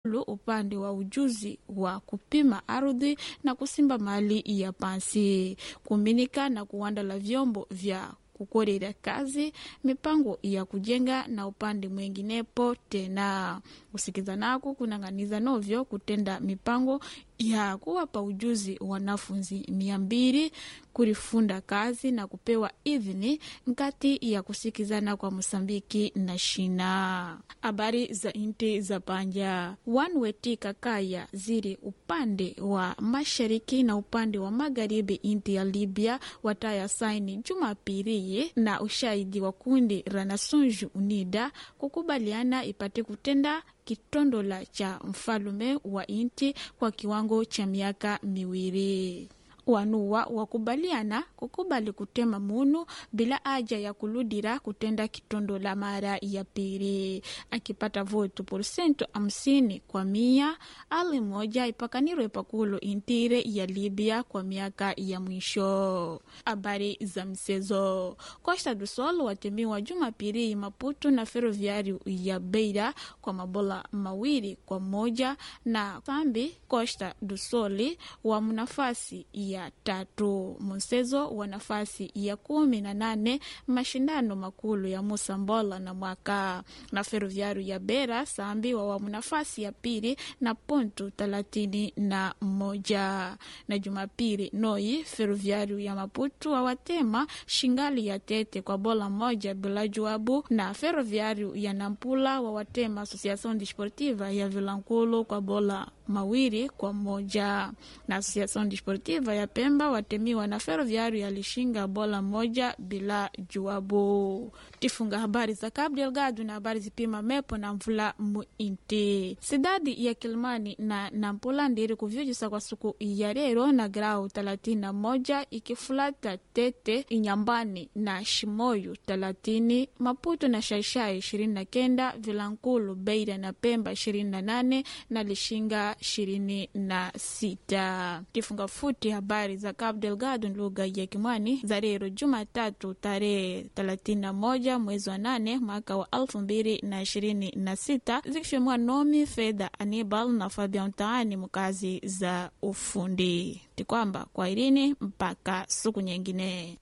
upande wa ujuzi wa kupima ardhi na kusimba mali ya pansi kuminika na kuandala vyombo vya kukorera kazi mipango ya kujenga na upande mwinginepo tena kusikizanako kunang'aniza novyo kutenda mipango ya kuwapa ujuzi wanafunzi mia mbili kurifunda kazi na kupewa idhini nkati ya kusikizana kwa Mosambiki na Shina. Habari za inti za panja wanwetika kaya ziri upande wa mashariki na upande wa magharibi inti ya Libya wataya saini Jumapili na ushahidi wa kundi la Nações Unidas kukubaliana ipate kutenda kitondola cha mfalume wa inti kwa kiwango cha miaka miwili wanuwa wakubaliana kukubali kutema munu bila haja ya kuludira kutenda kitondo la mara ya pili akipata votu porsentu hamsini kwa mia ali moja ipakanirwe pakulu intire ya libya kwa miaka ya mwisho habari za msezo costa do sol watemiwa jumapili maputo na ferroviário ya beira kwa mabola mawili kwa moja na sambi costa do soli wa mnafasi ya ya tatu mchezo wa nafasi ya kumi na nane mashindano makulu ya Musambola na mwaka na Ferroviário ya Beira Sambi wawamu nafasi ya pili na pontu thelathini na moja na Jumapili Noi Ferroviário ya Maputo wawatema shingali ya tete kwa bola moja bila juabu na Ferroviário ya Nampula wawatema Associação Desportiva ya Vilankulo kwa bola mawili kwa moja na Associação Desportiva ya Pemba watemiwa na Ferroviário ya Lishinga bola moja bila juabu. Tifunga habari za Cabo Delgado na habari zipima mepo na mvula muinti sidadi ya Kilmani na Nampula ndiri kuvyujisa kwa siku ya lero na grau thelathini na moja ikifulata Tete Inyambani na Shimoyu thelathini Maputo na Shaishai ishirini na kenda Vilankulu Beira na Pemba ishirini na nane na Lishinga ishirini na sita. Kifunga futi habari za Cabo Delgado lugha ya Kimwani za leo Jumatatu tarehe thelathini na moja mwezi wa nane mwaka wa elfu mbili na ishirini na sita zikishemwa Nomi Fedha Anibal na Fabian Taani mkazi za ufundi tikwamba kwa irini mpaka siku nyingine.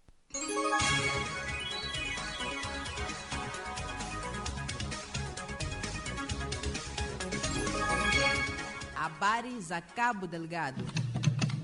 Habari za Cabo Delgado.